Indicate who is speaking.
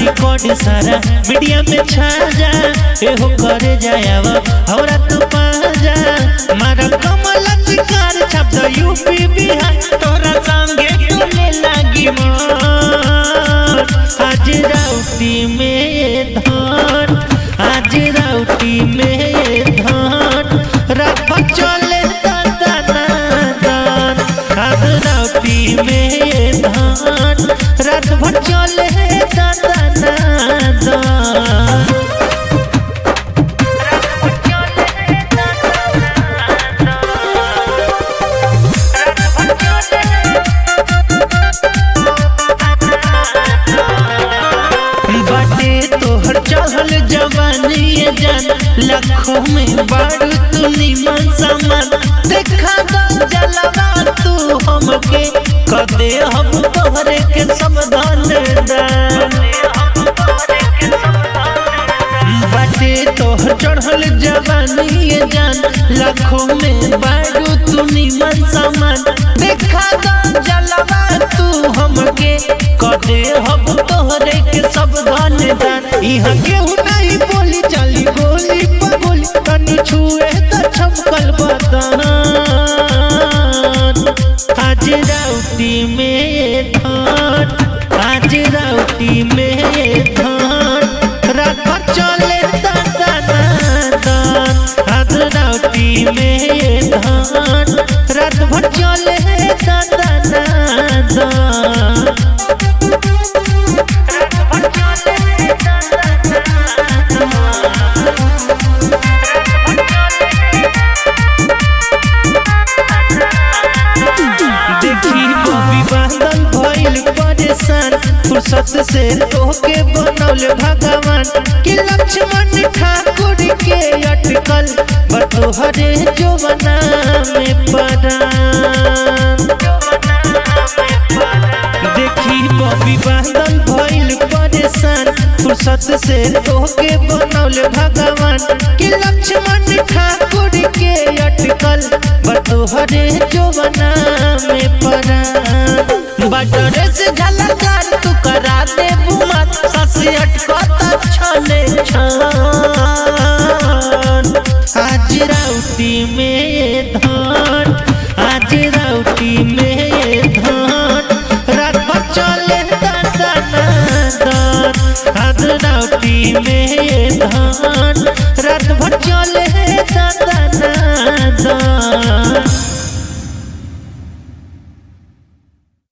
Speaker 1: record सारा media में छा जा एहो करे जायावा हमरा तू पा जा मारा कमल शिकार छप द यूपी बिहार तोरा संगे चले लागी मोर आज राउती में धान आज राउती में धान रात चले दादा दान आज राउती में धान रात भर चले दादा दान बाटे तोहर चढ़ल जवानी ये जान लाखों में बारू तू निमन समान देखा दो जलवा तू हमके कदे हम तोहरे के सावधान दान बाटे तोहर चढ़ल जवानी ये जान लाखों में बारू तू निमन समान देखा दो जलवा तू हमके कदे हम तोहरे के सावधान दान इहाँ केहू नहीं बोली चली गोली पर गोली तनी छुए त छमकल बदन आज राउती में धान आज राउती में धान रात भर चले दादा दान आज राउती में धान रात भर चले दादा दान देखी बबी बादल भइल परेशान फुर्सत से तोहके बनौले भगवान कि लक्ष्मण ठाकुर के अटकल बतोहरे जवना में परान देखी बबी बादल भइल परेशान फुर्सत से तोहके बनौले भगवान कि लक्ष्मण ठाकुर के अटकल बतोहरे जवना में परान बटरे से झलकार तू करा दे बुमत ससी अटकत छने छान आज राउती में